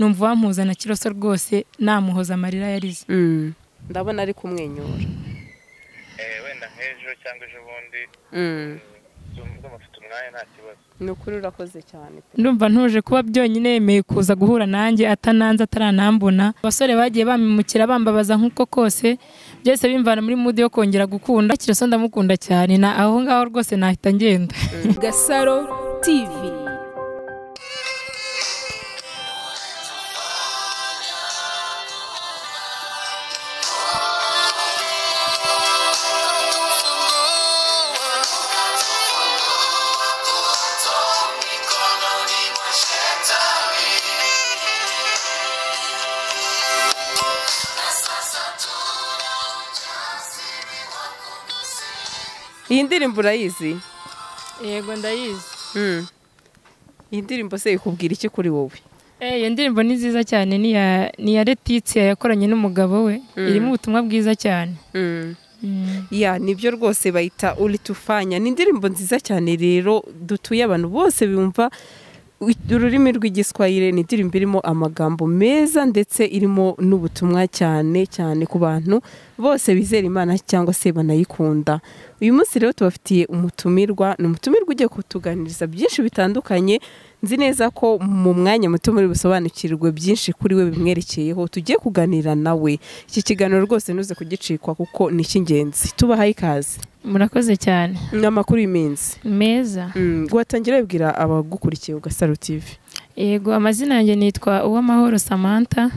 numva wampuza kiroso rwose namuhoza amarira yarize ndabona ari kumwenyura Eh, wenda nk'ejo cyangwa ejo bundi ndumva mfite umwanya nta kibazo ni ukuri urakoze cyane pe ndumva ntuje kuba byonyine yemeye kuza guhura nanjye atananze ataranambona abasore bagiye bamimukira bambabaza nk'uko kose byose bimvana muri mudu yo kongera gukunda kiroso ndamukunda cyane na aho ngaho rwose nahita ngenda gasaro tivi iyi ndirimbo urayizi yego ndayizi iyi ndirimbo se ikubwira iki kuri wowe Eh, iyo ndirimbo ni nziza cyane ni iya- ni iya Letitia yakoranye n'umugabo we irimo ubutumwa bwiza cyane ya nibyo rwose bayita uritufanya ni indirimbo nziza cyane rero dutuye abantu bose bumva ururimi rw'igiswahili ni indirimbo irimo amagambo meza ndetse irimo n'ubutumwa cyane cyane ku bantu bose bizera imana cyangwa se banayikunda uyu munsi rero tubafitiye umutumirwa ni umutumirwa ugiye kutuganiriza byinshi bitandukanye nzi neza ko mu mwanya muto muri busobanukirwe byinshi kuri we bimwerekeyeho tugiye kuganira nawe iki kiganiro rwose ntuze kugicikwa kuko ni icy'ingenzi tubahaye ikaze murakoze cyane ni amakuru y'iminsi meza Mm, watangira wibwira abagukurikiye ugasaro tv yego amazina yanjye nitwa uwamahoro samantha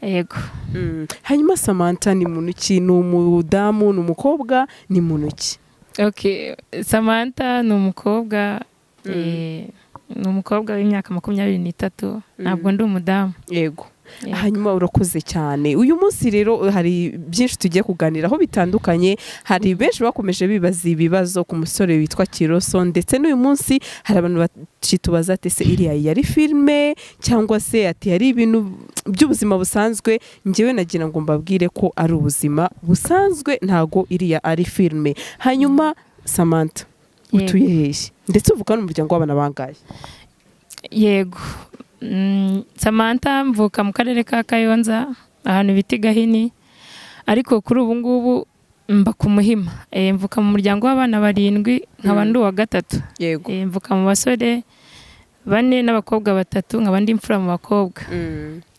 yego Mm. hanyuma samantha ni muntu ki ni umudamu ni umukobwa ni muntu ki okay samantha ni umukobwa eh, ni umukobwa w'imyaka makumyabiri n'itatu ntabwo ndi umudamu yego Yego. hanyuma urakoze cyane uyu munsi rero hari byinshi tugiye kuganiraho bitandukanye hari benshi bakomeje bibaza ibibazo ku musore witwa kiroso ndetse n'uyu munsi hari abantu bakitubaza ati se iriya yari filime cyangwa se ati yari ibintu by'ubuzima busanzwe njyewe nagira ngo mbabwire ko ari ubuzima busanzwe ntago iriya ari filime hanyuma samantha Yego. utuye hehe ndetse uvuga n'umuryango w'abana bangahe yego Mm, samantha mvuka mu karere ka kayonza ahantu bita i gahini ariko kuri ubu ngubu mba ku muhima Eh, mvuka mu muryango w'abana barindwi nkaba ndi uwa gatatu yego Eh, mvuka mu basore bane n'abakobwa batatu nkaba ndi imfura mu bakobwa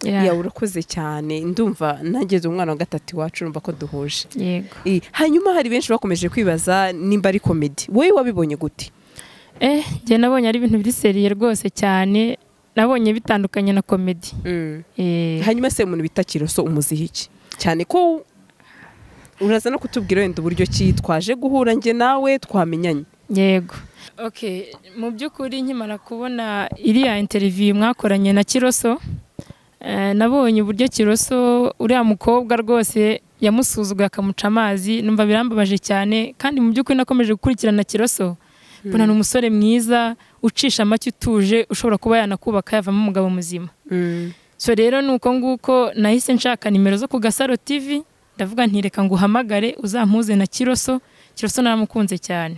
Yeah. ya urakoze cyane ndumva nageze umwana wa gatatu iwacu urumva ko duhuje yego Eh, hanyuma hari benshi bakomeje kwibaza nimba ari komedi wowe wabibonye gute eh njye nabonye ari ibintu biri seriye rwose cyane nabonye bitandukanye na komedi Eh, hanyuma se umuntu bita kiroso umuziha iki cyane ko uraza no kutubwira wenda uburyo ki twaje guhura njye nawe twamenyanye yego okay mu by'ukuri nkimara kubona iriya interiviyu mwakoranye na kiroso eh, nabonye uburyo kiroso uriya mukobwa rwose yamusuzuguye akamuca amazi numva birambabaje cyane kandi mu by'ukuri nakomeje gukurikirana kiroso mbona ni umusore mwiza ucisha amake utuje ushobora kuba yanakubaka yavamo umugabo muzima so rero ni uko nguko nahise nshaka nimero zo ku gasaro tv ndavuga ntireka ngo uhamagare uzampuze na kiroso kiroso naramukunze cyane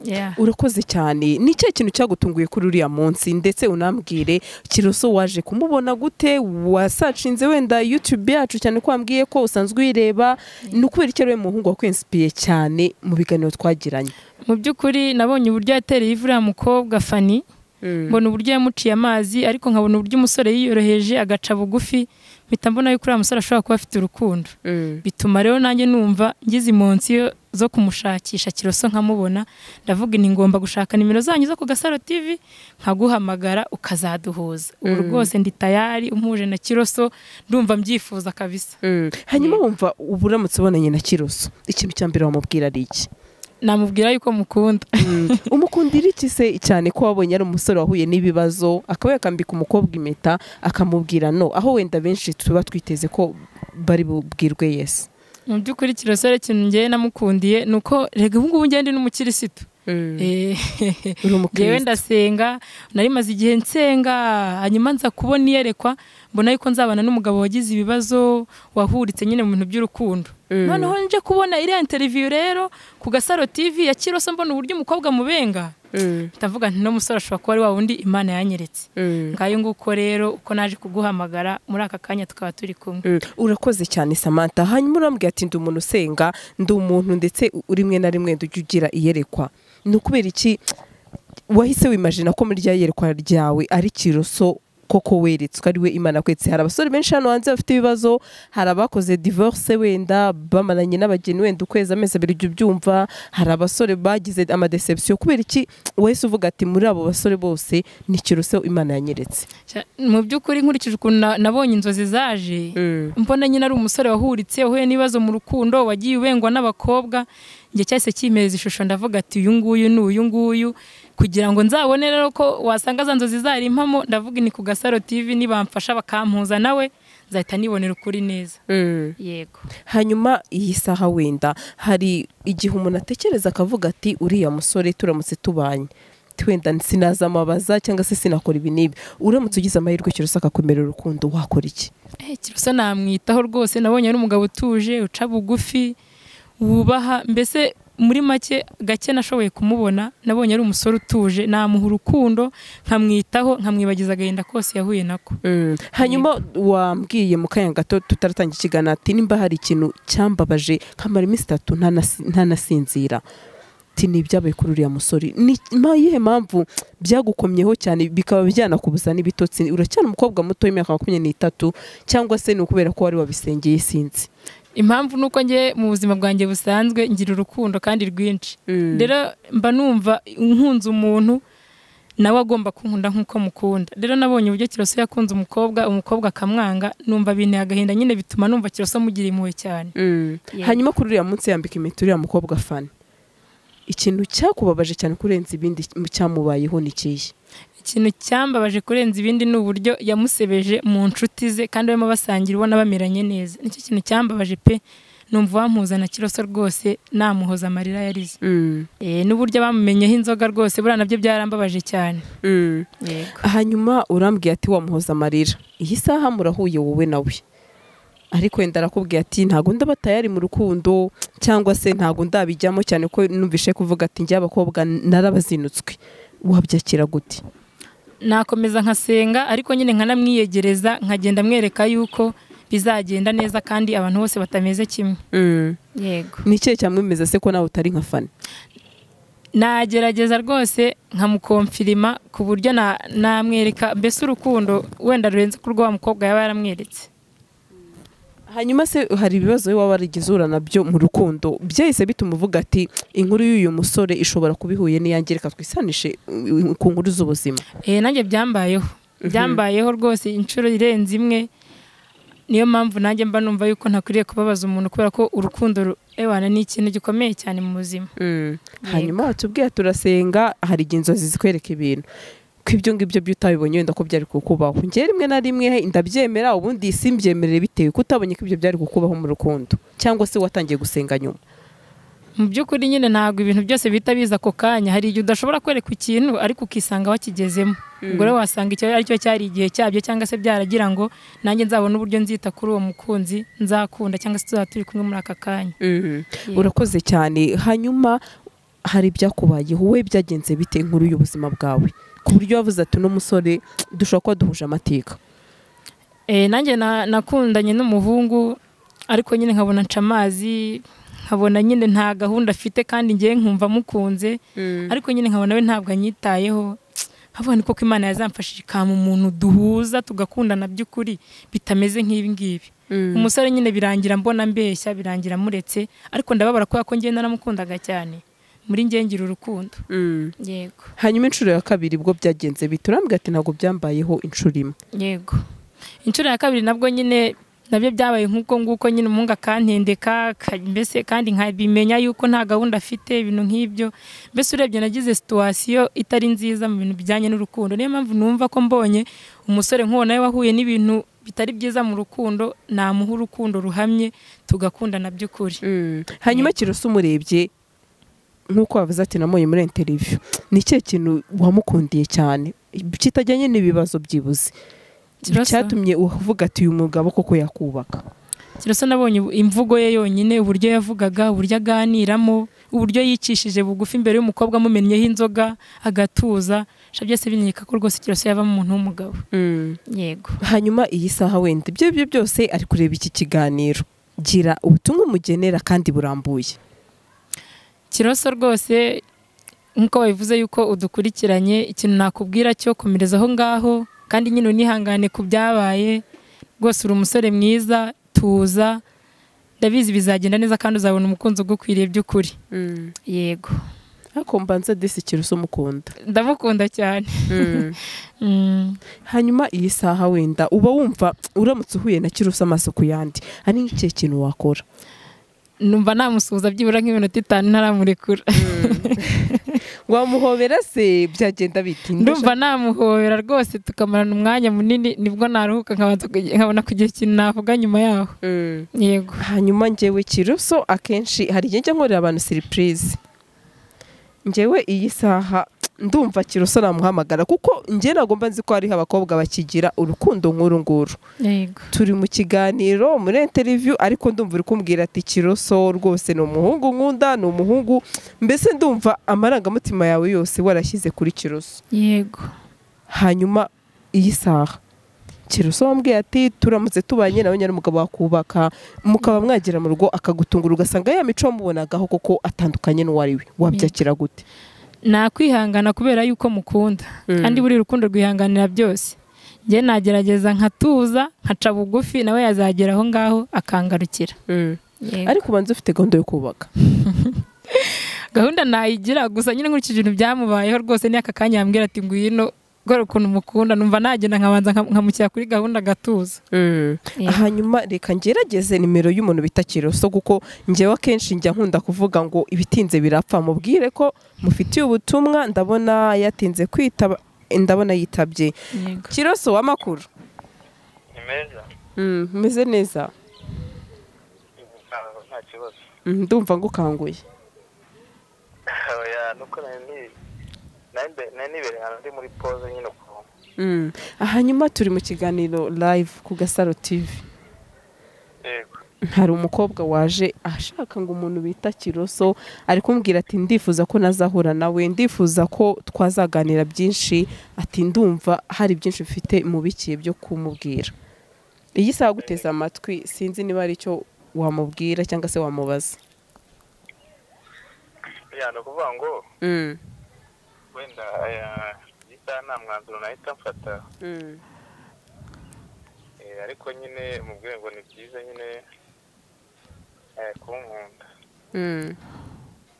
Yeah. urakoze cyane ni ikihe kintu cyagutunguye kuri uriya munsi ndetse unambwire kiroso waje kumubona gute wasacinze wenda yutube yacu cyane ko wambwiye ko usanzwe uyireba ni ukubera icyo ari we muhungu wakwensipiye cyane mu biganiro twagiranye mu by'ukuri nabonye uburyo yatereye ivu uriya mukobwa fani mbona uburyo yamuciye amazi ariko nkabona uburyo umusore yiyoroheje agaca bugufi mpita mbona yuko uriya musore ashobora kuba afite urukundo bituma rero nanjye numva ngize imunsi yo- zo kumushakisha kiroso nkamubona ndavuga ni ngomba gushaka nimero zanyu zo ku gasaro tv nkaguhamagara ukazaduhuza ubu rwose ndi tayari umuje na kiroso ndumva mbyifuza kabisa hanyuma wumva uba uramutse ubonanye na kiroso ikintu cya mbere wamubwira ari iki namubwira yuko mukunda umukundira iki se cyane ko wabonye ari umusore wahuye n'ibibazo akaba yakambika umukobwa impeta akamubwira no aho wenda benshi tuba twiteze ko bari bubwirwe yesi mu by'ukuri kirosore ikintu njyewe namukundiye ni uko rega ubu ngubu njyewe ndi n'umukirisitu Eh, uri njyewe umukirisitu ndasenga nari maze igihe nsenga hanyuma nza kubona iyerekwa mbona yuko nzabana n'umugabo wagize ibibazo wahuritse nyine mu bintu by'urukundo noneho nje kubona iriya interiviyu rero ku gasaro tivi ya kiroso mbona uburyo umukobwa mubenga ndavuga nti musore ashobora kuba ari wa wundi imana yanyeretse ngayo nguko rero uko naje kuguhamagara muri aka kanya tukaba turi kumwe urakoze cyane samantha hanyuma urambwira ati ndi umuntu usenga ndi umuntu ndetse rimwe na rimwe ndujya ugira iyerekwa ni ukubera iki wahise wimajina ko muri rya yerekwa ryawe ari kiroso koko weretswe ari we imana kwetse hari abasore benshi hano hanze bafite ibibazo hari abakoze divorce wenda bamaranye n'abageni wenda ukwezi amezi abiri ujya ubyumva hari abasore bagize amadeception kubera iki wese uvuga ati muri abo basore bose ni kiruseho imana yanyeretse Cya- mu by'ukuri nkurikije ukuntu na- nabonye inzozi zaje mbona nyine ari umusore wahuritse uhuye n'ibibazo mu rukundo wagiye ubengwa n'abakobwa njye cyahise kimereza ishusho ndavuga ati uyu nguyu ni uyu nguyu kugira ngo nzabone rero ko wasanga za nzozi zari impamo ndavuga ni ku gasaro tv nibamfasha bakampuza nawe nzahita nibonera ukuri neza yego hanyuma iyi saha wenda hari igihe umuntu atekereza akavuga ati uriya musore turamutse tubanye wenda sinazamubaza cyangwa se sinakora ibi n'ibi uramutse ugize amahirwe kirusa akakumerera urukundo wakora iki Eh, kiroso namwitaho rwose nabonye ari umugabo utuje uca bugufi wubaha mbese muri make gake nashoboye kumubona nabonye ari umusore utuje namuha urukundo nkamwitaho nkamwibagiza agahinda kose yahuye nako hanyuma wambwiye mu kanya gato tutaratangira ikiganiro ati nimba hari ikintu cyambabaje nkamara iminsi itatu ntanasi- ntanasinzira ati ni ibyabaye kuri uriya musore ni ma- iyihe mpamvu byagukomyeho cyane bikaba byanakubuza n'ibitotsi uracyari umukobwa muto w'imyaka makumyabiri n'itatu cyangwa se ni ukubera ko wari wabisengeye sinzi impamvu ni uko njye mu buzima bwanjye busanzwe ngira urukundo kandi rwinshi rero mba numva nkunze umuntu nawe agomba kunkunda nk'uko mukunda rero nabonye uburyo kiroso yakunze umukobwa umukobwa akamwanga numva binteye agahinda nyine bituma numva kiroso mugira impuhwe cyane Yego. hanyuma kuri uriya munsi yambika impeta uriya mukobwa fani ikintu cyakubabaje cyane kurenza ibindi cyamubayeho ni ikihe ikintu cyambabaje kurenza ibindi ni uburyo yamusebeje mu nshuti ze kandi barimo basangira ubona bameranye neza nicyo kintu cyambabaje pe numva uwampuza na kiroso rwose namuhoza amarira yarize Eh, n'uburyo bamumenyeho inzoga rwose buriya nabyo byarambabaje cyane yego hanyuma urambwiye ati wamuhoza amarira iyi saha murahuye wowe nawe ariko wenda arakubwiye ati ntabwo ndaba tayari mu rukundo cyangwa se ntabwo ndabijyamo cyane ko numvishe kuvuga ati njye abakobwa narabazinutswe wabyakira gute nakomeza nkasenga ariko nyine nkanamwiyegereza nkagenda mwereka yuko bizagenda neza kandi abantu bose batameze kimwe yego ni ikihe cyamwemeza se ko nawe utari nka fani nagerageza rwose nkamukomfirima ku buryo na- namwereka mbese urukundo wenda rurenze ko urwo wa mukobwa yaba yaramweretse hanyuma se hari ibibazo wowe waba warigize uhura nabyo mu rukundo byahise bituma uvuga ati inkuru y'uyu musore ishobora kuba ihuye n'iyanjye reka twisanishe uh, ku nkuru z'ubuzima Eh, nanjye byambayeho byambayeho rwose inshuro irenze imwe niyo mpamvu nanjye mba numva yuko ntakwiriye kubabaza umuntu kubera ko urukundo ru- ewana ni ikintu gikomeye cyane mu buzima hanyuma batubwira turasenga hari igihe inzozi zikwereka ibintu ko ibyo ngibyo byo utabibonye wenda ko byari kukubaho njye rimwe na rimwe ndabyemera ubundi simbyemerere bitewe ko utabonye ko ibyo byari kukubaho mu rukundo cyangwa se watangiye gusenga nyuma mu by'ukuri nyine ntabwo ibintu byose bihita biza ako kanya hari igihe udashobora kwereka ikintu ariko ukisanga wakigezemo ubwo rero wasanga icyo ari cyo cyari igihe cyabyo cyangwa se byaragira ngo nanjye nzabona uburyo nzita kuri uwo mukunzi nzakunda cyangwa se tuzaba turi kumwe muri aka kanya urakoze cyane hanyuma hari ibyakubayeho wowe byagenze bite inkuru y'ubuzima bwawe ku buryo wavuze ati uno musore dushobora kuba duhuje amateka Eh, nanjye na- nakundanye n'umuhungu ariko nyine nkabona nca amazi nkabona nyine nta gahunda afite kandi ngewe nkumva mukunze ariko nyine nkabona we ntabwo anyitayeho nkavuga ni koko imana yazamfashije ikampa umuntu duhuza tugakundana by'ukuri bitameze nk'ibi ngibi umusore nyine birangira mbona mbeshya birangira muretse ariko ndababara kubera ko ngewe naramukundaga cyane muri ngewe ngira urukundo yego hanyuma inshuro ya kabiri ubwo byagenze bite urambwira ati ntabwo byambayeho inshuro imwe yego inshuro ya kabiri nabwo nyine nabyo byabaye nk'uko nguko nyine umuhungu akantendeka ka- mbese kandi nkabimenya yuko nta gahunda afite ibintu nk'ibyo mbese urebye nagize situwasiyo itari nziza mu bintu bijyanye n'urukundo niyo mpamvu numva ko mbonye umusore nk'uwo nawe wahuye n'ibintu bitari byiza mu rukundo namuha urukundo ruhamye tugakundana by'ukuri hanyuma kiroso umurebye nk'uko wavuze ati namuye muri interiviyu ni ikihe kintu wamukundiye cyane kitajyanye n'ibibazo byibuze Kiroso? cyatumye uvuga ati uyu mugabo koko yakubaka kiroso nabonye imvugo ye yonyine uburyo yavugaga uburyo aganiramo uburyo yicishije bugufi imbere y'umukobwa amumennyeho inzoga agatuza byose binyereka ko rwose kiroso yavamo umuntu w'umugabo yego hanyuma iyi saha wenda ibyo byo byose ari kureba iki kiganiro gira ubutumwa umugenera kandi burambuye kiroso rwose nk'uko babivuze yuko udukurikiranye ikintu nakubwira cyo komereza aho ngaho kandi nyine unihangane ku byabaye rwose uri umusore mwiza tuza ndabizi bizagenda neza kandi uzabona umukunzi ugukwiriye by'ukuri yego ariko mbanza desi kiroso mukunda ndamukunda cyane Mm. hanyuma iyi saha wenda uba wumva uramutse uhuye na kiroso amaso ku yandi ari nk'ikihe kintu wakora numva namusuhuza byibura nk'iminota itanu ntaramurekura wamuhobera se byagenda bitinda ndumva namuhobera rwose tukamarana umwanya munini nibwo naruhuka nkabanza kugi- nkabona kugira ikintu navuga nyuma yaho yego hanyuma ngewe kiroso akenshi hari igihe njya nkorera abantu siripurize ngewe iyi saha ndumva kiroso namuhamagara kuko ngewe nagomba nzi ko hariho abakobwa bakigira urukundo nk'uru nguru yego turi mu kiganiro muri interiviyu ariko ndumva uri kumbwira ati kiroso rwose ni umuhungu nkunda ni umuhungu mbese ndumva amarangamutima yawe yose warashyize kuri kiroso yego hanyuma iyi saha kiroso wambwiye ati turamutse tubanye nawe nyine umugabo wakubaka mukaba mwagera mu rugo akagutungura ugasanga ya mico wamubonagaho koko atandukanye n'uwo ari we wabyakira gute nakwihangana kubera yuko mukunda kandi buri rukundo rwihanganira byose njye nagerageza nkatuza nkaca bugufi nawe yazagera aho ngaho akangarukira Yego. ariko ubanza ufite gahunda yo kubaka gahunda nayigira gusa nyine nkurikije ibintu byamubayeho rwose n'aka kanya yambwira ati ngwino gore ukuntu mukunda numva nagenda nkabanza nkam- nkamushyira kuri gahunda agatuza Yego. hanyuma reka ngerageze nimero y'umuntu bita kiroso kuko njyewe akenshi njya nkunda kuvuga ngo ibitinze birapfa mubwire ko mufitiye ubutumwa ndabona yatinze kwitaba ndabona yitabye kiroso w'amakuru ni meza umeze neza nta- nta kibazo Mm, ndumva ngukanguye oya nuko nari ni- nari mbe- nari nibereye ahantu ndi muri poze nyine ukuntu Mm. hanyuma turi mu kiganiro live ku gasaro tv yego hari umukobwa waje ashaka ngo umuntu bita kiroso ari kumbwira ati ndifuza ko nazahura nawe ndifuza ko twazaganira byinshi ati ndumva hari byinshi mfite mubikiye byo kumubwira iyi saha guteza amatwi sinzi niba ari icyo wamubwira cyangwa se wamubaza ya ni ukuvuga ngo wenda aya iyi saha nta mwanzuro nahita mfata Eh, ariko nyine mu rwego ni byiza nyine eh, kunkunda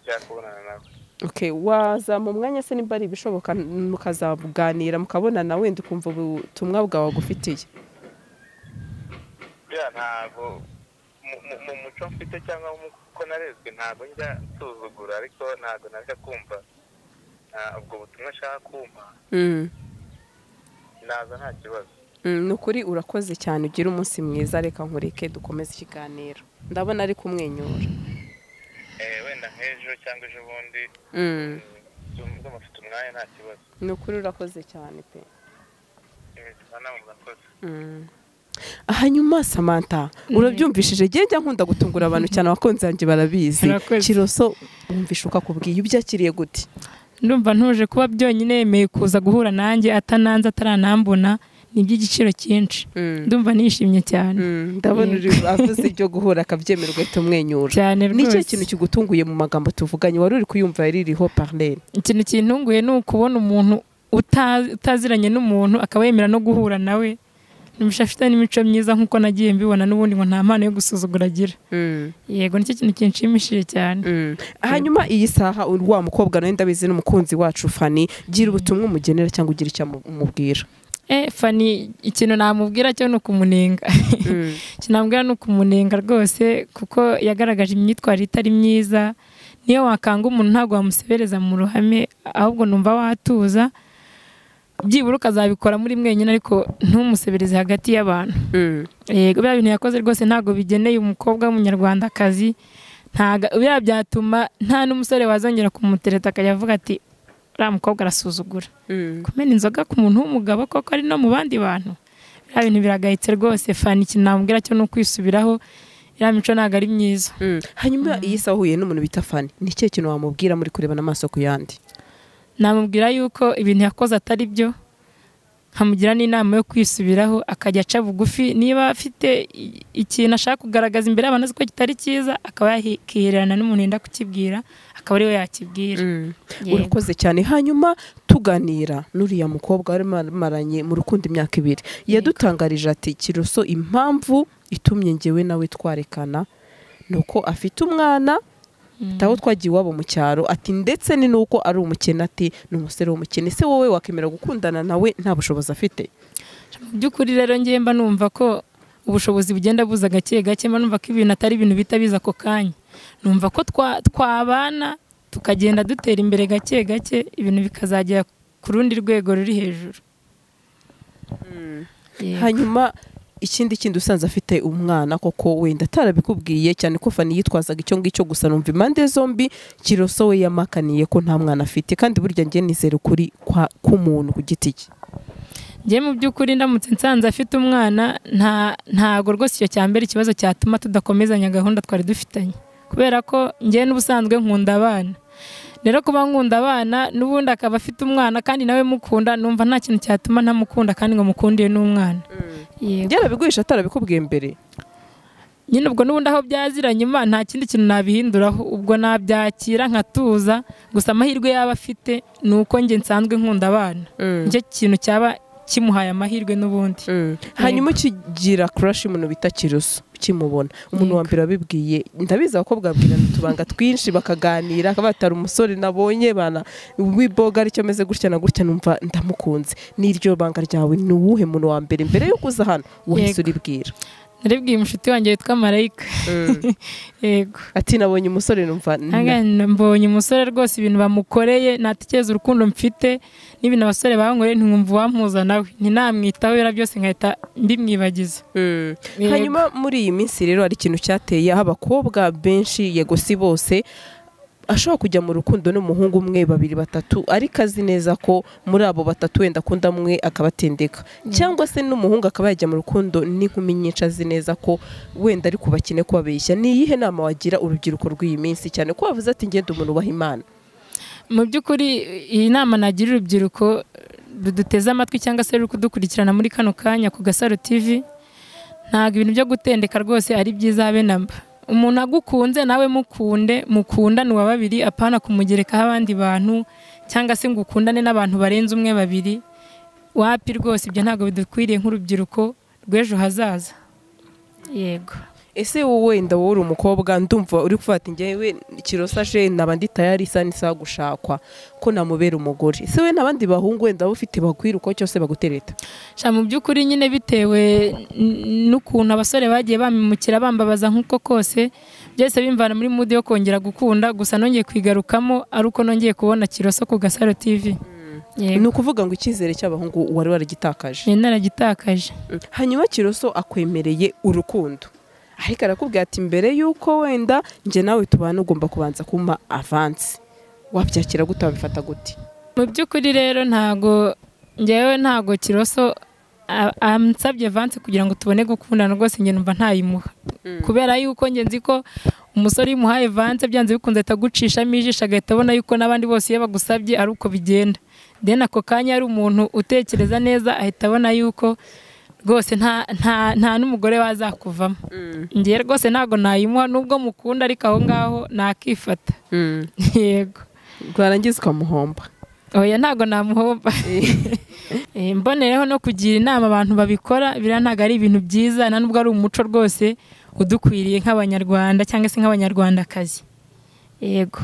byakubonana nawe Okay, waza mu mwanya se nimba ari ibishoboka mukazaganira mukabonana wenda ukumva ubutumwa bwawe agufitiye bya ntabwo mu- mu- mu muco mfite cyangwa mu uko narezwe ntabwo njya nsuzugura ariko ntabwo najya kumva ah, ubwo butumwa nshaka kumpa naza nta kibazo Mm, ni ukuri urakoze cyane ugira umunsi mwiza reka nkureke dukomeze ikiganiro ndabona ari kumwenyura Eh, wenda nk'ejo cyangwa ejo bundi ndumva mfite umwanya nta kibazo ni ukuri urakoze cyane pe imikino ntabwo murakoze hanyuma samanta urabyumvishije njye njya nkunda gutungura abantu cyane abakunzi banjye barabizi Urakoze. kiroso wumvisha uko akubwiye ubyakiriye gute ndumva ntuje kuba byonyine yemeye kuza guhura nanjye atananze ataranambona ni iby'igiciro cyinshi ndumva nishimye cyane Mm, ndabona uri avuze ibyo guhura akabyemera ugahita umwenyura cyane ni rwose cyo kintu kigutunguye mu magambo tuvuganye wari uri kuyumva yaririho parlene ikintu kintunguye ni ukubona umuntu uta- utaziranye n'umuntu akaba yemera no guhura nawe numva afite n'imico myiza nk'uko nagiye mbibona n'ubundi ngo nta mpano yo gusuzugura agira yego nicyo kintu kinshimishije cyane hanyuma iyi saha uri wa mukobwa nawe ndabizi n'umukunzi wacu fani gira ubutumwa umugenera cyangwa ugira icyo amu- umubwira Eh, fani ikintu namubwira cyo ni ukumunenga icyo namubwira ni ukumunenga rwose kuko yagaragaje imyitwarire itari myiza niyo wakanga umuntu ntabwo wamusebereza mu ruhame ahubwo numva watuza byibura ukazabikora muri mwenyine ariko ntumusebereze hagati y'abantu yego biriya bintu yakoze rwose ntabwo bigeneye umukobwa w'umunyarwandakazi ntaga biriya byatuma nta n'umusore wazongera kumutereta akajya avuga ati uriya mukobwa arasuzugura kumena inzoga ku muntu w'umugabo koko ari no mu bandi bantu biriya bintu biragayitse rwose fani ikintu namubwira cyo ni ukwisubiraho iriya mico ntabwo ari myiza hanyuma iyo isa wahuye n'umuntu bita fani ni ikihe kintu wamubwira muri kurebana amaso ku yandi namubwira yuko ibintu yakoze atari byo nkamugira n'inama yo kwisubiraho akajya aca bugufi niba afite i- ikintu ashaka kugaragaza imbere y'abantu azi ko kitari cyiza akaba yakihererana n'umuntu yenda kukibwira akaba ariwe yakibwira Yego. urakoze cyane hanyuma tuganira n'uriya mukobwa wari maranye mu rukundo imyaka ibiri yadutangarije ati kiroso impamvu itumye ngewe nawe twarekana ni uko afite umwana tawo twagiye iwabo mu cyaro ati ndetse ni nuko ari umukene ati ni umusore w'umukene se wowe wakemera gukundana nawe nta bushobozi afite mu by'ukuri rero ngewe mba numva ko ubushobozi bugenda buza gake gake mba numva ko ibintu atari ibintu bihita biza ako kanya numva ko twa- twabana tukagenda dutera imbere gake gake ibintu bikazagera ku rundi rwego ruri hejuru Yego. hanyuma ikindi kindi usanze afite umwana koko wenda atarabikubwiye cyane ko fani yitwazaga icyo ngicyo gusa numva impande zombi kiroso we yamakaniye ko nta mwana afite kandi burya njye nizera ukuri kwa- k'umuntu ku giti cye njye mu by'ukuri ndamutse nsanze afite umwana nta ntago rwose icyo cya mbere ikibazo cyatuma tudakomezanya gahunda twari dufitanye kubera ko njye n'ubusanzwe nkunda abana rero kuba nkunda abana n'ubundi akaba afite umwana kandi nawe mukunda numva nta kintu cyatuma ntamukunda kandi ngo mukundiye n'umwana yego byarabigurisha atarabikubwiye mbere nyine ubwo n'ubundi aho byaziranye nyuma nta kindi kintu nabihinduraho ubwo nabyakira nkatuza gusa amahirwe yaba afite ni uko njye nsanzwe nkunda abana nicyo kintu cyaba kimuhaye amahirwe n'ubundi Mm. hanyuma ukigira kurashi umuntu bita kiroso ukimubona umuntu wa mbere wabibwiye ndabizi abakobwa babwirana utubanga twinshi bakaganira akaba atari umusore nabonye bana wiboga aricyo ameze gutya na gutya numva ndamukunze n'iryo banga ryawe ni uwuhe muntu wa mbere mbere yuko uza hano wahise Yego. uribwira naribwiye inshuti wanjye witwa marayika yego ati nabonye umusore numva na- Hangana mbonye umusore rwose ibintu bamukoreye natekereza urukundo mfite n'ibintu abasore bankoreye ntiwumva uwampuza nawe ntinamwitaho biriya byose nkahita mbimwibagiza Mm. Yego. hanyuma muri iyi minsi rero hari ikintu cyateye aho abakobwa benshi yego si bose ashobora kujya mu rukundo n'umuhungu umwe babiri batatu ariko azi neza ko muri abo batatu wenda akunda umwe akabatendeka cyangwa se n'umuhungu akaba yajya mu rukundo n'inkumi nyinshi azi neza ko wenda ari kubakene kubabeshya ni iyihe nama wagira urubyiruko rw'iyi minsi cyane ko wavuze ati ngenda umuntu ubaha imana mu by'ukuri iyi nama nagira urubyiruko ruduteze amatwi cyangwa se ruri kudukurikirana muri kano kanya ku gasaro tivi ntabwo ibintu byo gutendeka rwose ari byiza habe na mba umuntu agukunze nawe mukunde mukundane uwa babiri apana kumugerekaho abandi bantu cyangwa se ngo ukundane n'abantu barenze umwe babiri wapi rwose ibyo ntabwo bidukwiriye nk'urubyiruko rw'ejo hazaza yego ese wowe wenda wowe uri umukobwa ndumva uri kuvuga ati ngewe kirosashe naba ndi tayari isa n'isaha gushakwa ko namubera umugore ese we n'abandi bahungu wenda wowe ufite bakwira uko cyose bagutereta sha mu by'ukuri nyine bitewe n- n'ukuntu abasore bagiye bamimukira bambabaza nk'uko kose byose bimvana muri mood yo kongera gukunda gusa nongeye kwigarukamo ari uko nongeye kubona kiroso ku gasaro tv ni yego ukuvuga ngo icyizere cy'abahungu wari waragitakaje nari naragitakaje hanyuma kiroso akwemereye urukundo ariko arakubwira ati mbere y'uko wenda njye nawe tubana ugomba kubanza kumpa avansi wabyakira gute wabifata gute mu by'ukuri rero ntago njyewe ntago kiroso a- ansabye vanse kugira ngo tubone gukundana rwose njye numva ntayimuha kubera yuko njye nzi ko umusore iyo umuhaye vanse byanze bikunze ahita agucishamo ijisho agahita abona yuko n'abandi bose iyo bagusabye ari uko bigenda then ako kanya ari umuntu utekereza neza ahita abona yuko rwose nta nta nta n'umugore wazakuvamo njyewe rwose ntago nayimuha nubwo mukunda ariko aho ngaho nakifata yego rwarangiza ukamuhomba oya ntago namuhomba Eh, mbonereho no kugira inama abantu babikora biriya ntabwo ari ibintu byiza na nubwo ari umuco rwose udukwiriye nk'abanyarwanda cyangwa se nk'abanyarwandakazi yego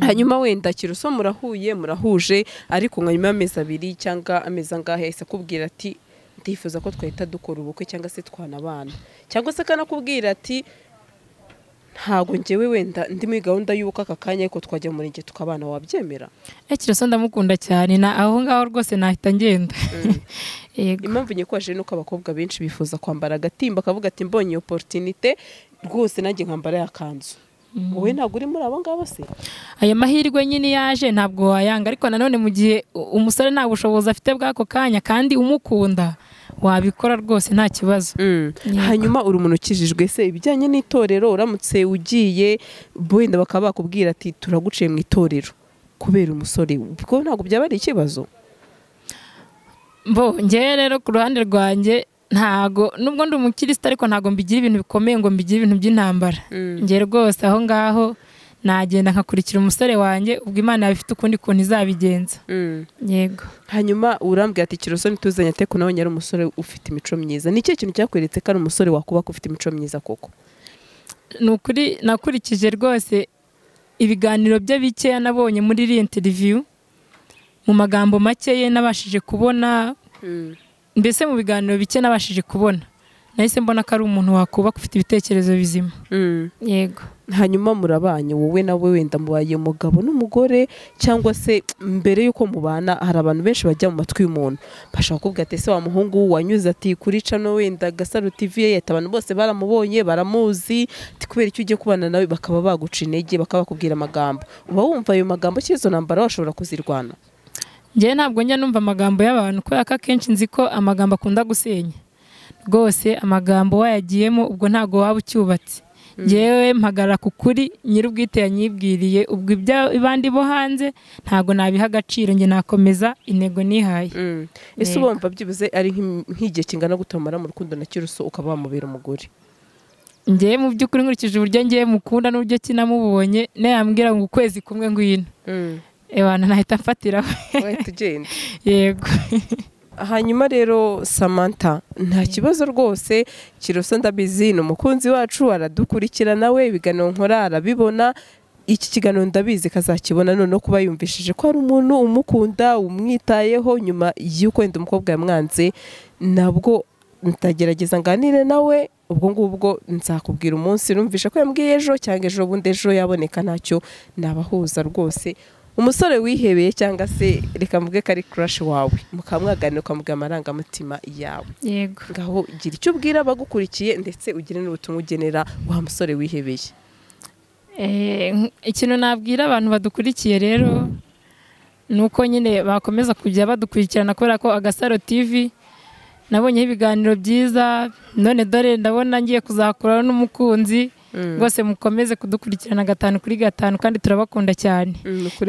hanyuma wenda kiruso murahuye murahuje ariko nka nyuma y'amezi abiri cyangwa amezi angahe yahise akubwira ati ndifuza ko twahita dukora ubukwe cyangwa se twanabana cyangwa se akanakubwira ati ntago ngewe wenda ndi muri gahunda y'ubukwe aka kanya ariko twajya mu murenge tukabana wabyemera ekiraso ndamukunda cyane na aho ngaho rwose nahita ngenda yego impamvu nyikoje ni uko abakobwa benshi bifuza kwambara agatimba akavuga ati mbonye iyo porotinite rwose nanjye nkambara ya kanzu wowe ntabwo uri muri abo ngabo se aya mahirwe nyine yaje ntabwo wayanga ariko nanone mu gihe u- umusore nta bushobozi afite bw'ako kanya kandi umukunda wabikora rwose nta kibazo Yego. hanyuma uri umuntu ukijijwe se ibijyanye n'itorero uramutse ugiye wenda bakaba bakubwira ati turaguciye mu itorero kubera umusore kuko ntabwo byaba ari ikibazo bo ngewe rero ku ruhande rwanjye ntago nubwo ndi umukirisitu ariko ntago mbigira ibintu bikomeye ngo mbigire ibintu by'intambara ngewe rwose aho ngaho nagenda nkakurikira umusore wanjye ubwo imana yaba ifite ukundi kuntu izabigenza yego hanyuma urambwira ati kiroso ntituzanye ate ko nawe nyari umusore ufite imico myiza ni ikihe kintu cyakweretse ko ari umusore wakubaka ufite imico myiza koko ni ukuri nakurikije rwose ibiganiro bye bikeya nabonye muri iriya interiviyu mu magambo makeya nabashije kubona mbese mu biganiro bike nabashije kubona nahise mbona ko ari umuntu wakubaka ufite ibitekerezo bizima yego hanyuma murabanye wowe nawe wenda mubaye umugabo n'umugore cyangwa se mbere y'uko mubana hari abantu benshi bajya mu matwi y'umuntu bashaka kuvuga ati ese wa muhungu wanyuze ati kuri cano wenda gasaro tivi ye yahita abantu bose baramubonye baramuzi ati kubera icyo ugiye kubana nawe bakaba baguca intege bakaba bakubwira amagambo uba wumva ayo magambo cy'izo ntambara washobora kuzirwana njyewe ntabwo njya numva amagambo y'abantu kubera ko akenshi nzi ko amagambo akunda gusenya rwose amagambo wayagiyemo ubwo ntabwo waba ucyubatse ngewe mpagarara ku kuri nyir'ubwite yanyibwiriye ubwo iby'abandi bo hanze ntabwo nabiha agaciro njye nakomeza intego nihaye ese ubumva byibuze ari nk'igihe kingana gutomara mu rukundo na kiruso ukaba wamubera umugore ngewe mu by'ukuri nkurikije uburyo ngewe mukunda n'uburyo kinamubonye nayambwira ngo ukwezi kumwe ngwino ebana nahita mfatiraho tugenda yego hanyuma rero samantha nta kibazo rwose kiroso ndabizi ni umukunzi wacu aradukurikirana we ibiganiro nkora arabibona iki kiganiro ndabizi kazakibona noneho kuba yumvishije ko hari umuntu umukunda umwitayeho nyuma y'uko wenda umukobwa yamwanze nabwo ndagerageza nganire nawe ubwo ngubwo nzakubwira umunsi numvishe ko yambwiye ejo cyangwa ejo bundi ejo yaboneka ntacyo nabahuza rwose umusore wihebeye cyangwa se reka mvuge ko ari kurashi wawe mukaba mwaganira ukamubwira amarangamutima yawe yego ngaho gira icyo ubwira abagukurikiye ndetse ugire n'ubutumwa ugenera wa musore wihebeye ikintu nabwira abantu badukurikiye rero ni uko nyine bakomeza kujya badukurikirana kubera ko agasaro tivi nabonyeho ibiganiro byiza none dore ndabona ngiye kuzakuraho n'umukunzi rwose mukomeze kudukurikirana gatanu kuri gatanu kandi turabakunda cyane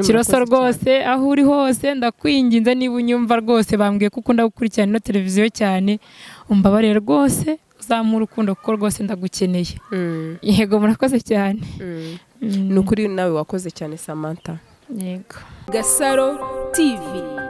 kiroso rwose aho uri hose ndakwinginze niba unyumva rwose bambwiye ko ukunda gukurikirana ino televiziyo cyane umbabare rwose uzamura urukundo kuko rwose ndagukeneye yego murakoze cyane ni ukuri nawe wakoze cyane samantha yego Gasaro TV